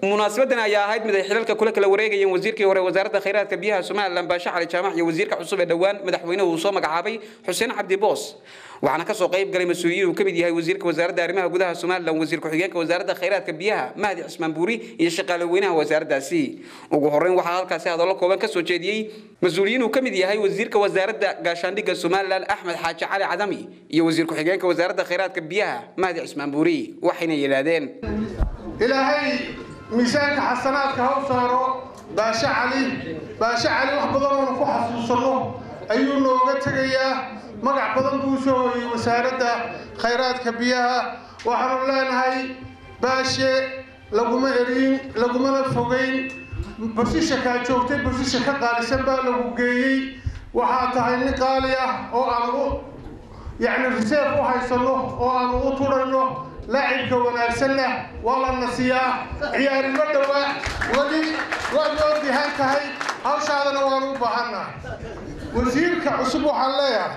munaasabadan ayaa ahayd mid ay xilalka kula kala wareegayeen wasiirkii hore wasaaradda khayraadka biyaha somalilan baashe cali jaamac iyo wasiirka cusub ee dhowaan madaxweynuhu uu soo magacaabay xuseen cabdi boos waxaana kasoo qayb galay mas-uuliyiin uu ka mid yahay wasiirka wasaaradda arrimaha gudaha somalilan wasiir ku-xigeenka wasaaradda khayraadka biyaha mahdi cismaan buuri iyo shaqaale weynaha wasaaraddaasi ugu horreyn waxaa halkaasi hadallo kooban kasoo jeediyey mas-uuliyiin uu ka mid yahay wasiirka wasaaradda gaashaandhigga somalilan axmed xaaji cali cadami iyo wasiir ku-xigeenka wasaaradda khayraadka biyaha mahdi cismaan buuri waxayna yidhaahdeen ilaahay miisaanka xasanaadka ha u saaro baashe cali baashe cali wax badan oonu ku xasuusanno ayuu nooga tegayaa magac badan buu soo hoyey wasaaradda khayraadka biyaha waxaanu leenahay baashe laguma erin lagumana fogeyn basisha kaa joogtay basisha ka qaalisan baa lagu geeyey waxaa tahay nin qaali ah oo aanu yacni riseef u haysanno oo aanu u turayno laacibka wanaagsanna waa la nasiyaa ciyaarimo dhowaa weli waad noo dihan tahay hawshaadana waanu u baahannaha wasiirka cusub waxaan leeyahay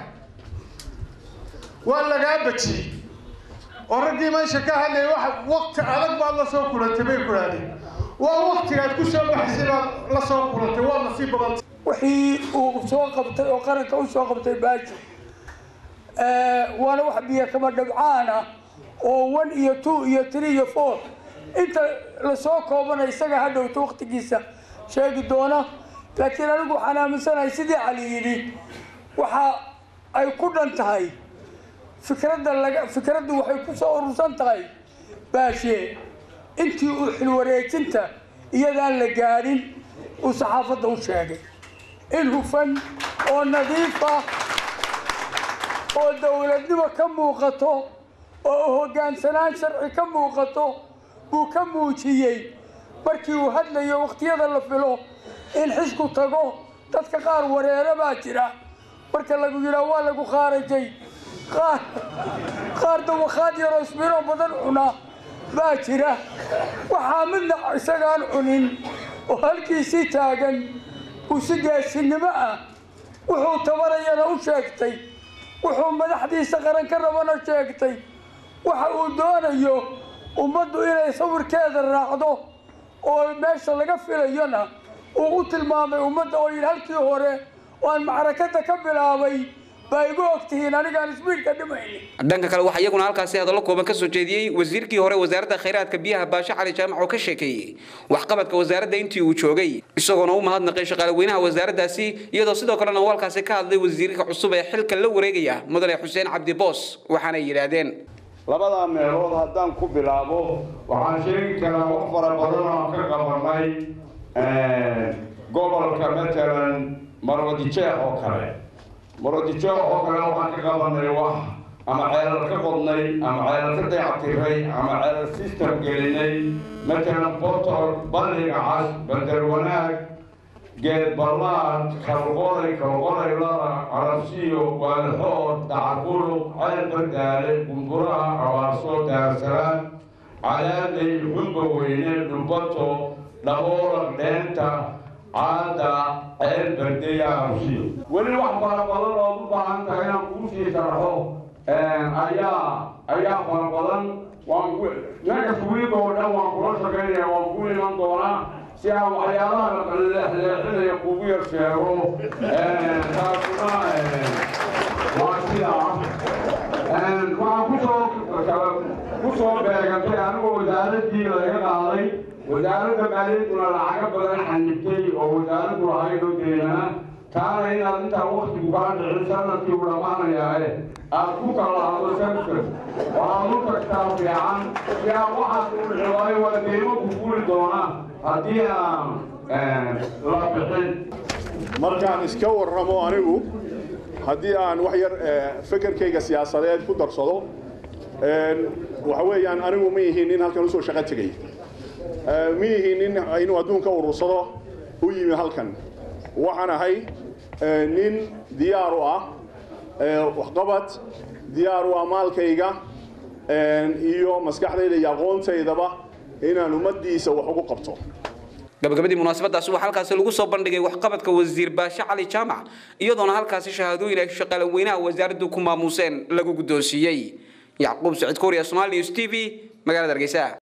waa lagaa bajiyey oo raggii meesha ka hadlayay wax waqti adag baad la soo kulantay bay kudhahdeen waa waqtigaad ku soo baxaysay baad la soo kulantay waa nasiib badanta wixii uu soo qabtay oo qaranka u soo qabtay baaji waana wax biyo kama dhabcaan ah oo one iyo two iyo three iyo four inta lasoo koobana isaga ha dhowto waqtigiisa sheegi doona laakiin anigu waxaan aaminsanahay sidii cali yidhi waxa ay ku dhan tahay fikradda laga fikraddu waxay ku soo urursan tahay baashe intii uu xilwareejinta iyadaan la gaadhin uu saxaafadda u sheegay in hufan oo nadiifa oo dowladnimo ka muuqato oo hoggaansanaan sharci ka muuqato buu ka muujiyey markii uu hadlayo waqtiyada la filo in xisku tago dadka qaar wareere baa jira marka lagu yidhaa waa lagu khaarajay qaar qaar dawakhaad yaroo isbiro badan cuna baa jira waxaa midna isagaan cunin oo halkiisii taagan uu si gaadsinnimo ah wuxuu tabarayana u sheegtay wuxuu madaxdiisa qaran ka rabana sheegtay waxa uu doonayo ummaddu inay sawirkeeda raacdo oo meesha laga filayona uu u tilmaamay ummadda oo yidhi halkii hore oo aan macrakada ka bilaabay baa igu ogtihiin anigaan isbiidka dhimaynin dhanka kale waxaa iyaguna halkaasi hadallo kooban kasoo jeediyey wasiirkii hore wasaaradda khayraadka biyaha baashe cali jaamac oo ka sheekeeyey waxqabadka wasaaradda intii uu joogay isagoona u mahadnaqay shaqaale weynaha wasaaraddaasi iyadoo sidoo kalena uu halkaasi ka hadlay wasiirka cusub ee xilka la wareegaya mudane xuseen cabdi boos waxaanay yidhaahdeen labadaa meelood haddaan ku bilaabo waxaan sheegi karaa wax fara badan oo ka qabanay gobolka matalan marwadijeex oo kale marwadijeex oo kale waxaan ka qabanay wax ama ceelal ka qodnay ama ceelal ka dayactiray ama ceelal system gelinay matalan botol balliga cas bandar wanaag geed ballaad kalqoray kalqoray lada arabsiyo waalxood dacarbuluq ceel bardaale gumburaha abaarso daarsalaan cadaadley xumba weyne dhulbato dhaboolaq dheenta caada ceel bardeya arabsiyo weli wax fara badan ood u baahan tahay inaan kuu sii sharxo ayaa ayaa fara badan waan next week oo dhan waan kula shaqaynaya waan ku iman doonaa si aan waxyaalaha leexleexinaya kugu yar sheego taasuna waa sidaa waxaan kusoo kusoo beegantay anigoo wasaaraddii laga qaaday wasaaradda maaliyadduna lacaga badan xanibtay oo wasaaraddu lahaydoo deena taana inaad intaa waktigu kaa dhicin sanadkii u dhammaanayaae aad ku kala hadlo sanadkan waxaad u tagtaa fiican si aan waxaas u dhici waayo waa deymo ku fuli doonaa haddii aan la bixin markaan iska warramo anigu haddii aan wax yar fekerkayga siyaasadeed ku darsado waxa weeyaan anigu ma yihiin nin halkan usoo shaqo tegay ma yihiin nin inuu adduunka urursado u yimi halkan waxaan ahay nin diyaar u ah waxqabad diyaar u ah maalkayga iyo maskaxdayda iyo aqoontaydaba inaan ummaddiisa wax ugu qabto gabagabadii munaasabadaasi waxaa halkaasi lagu soo bandhigay waxqabadka wasiir baashe cali jaamac iyadoona halkaasi shahaadooyin ay shaqaale weynaha wasaaraddu ku maamuuseen lagu guddoonsiiyey yacquub sacid kooriya somaali news t v magaalada hargeysa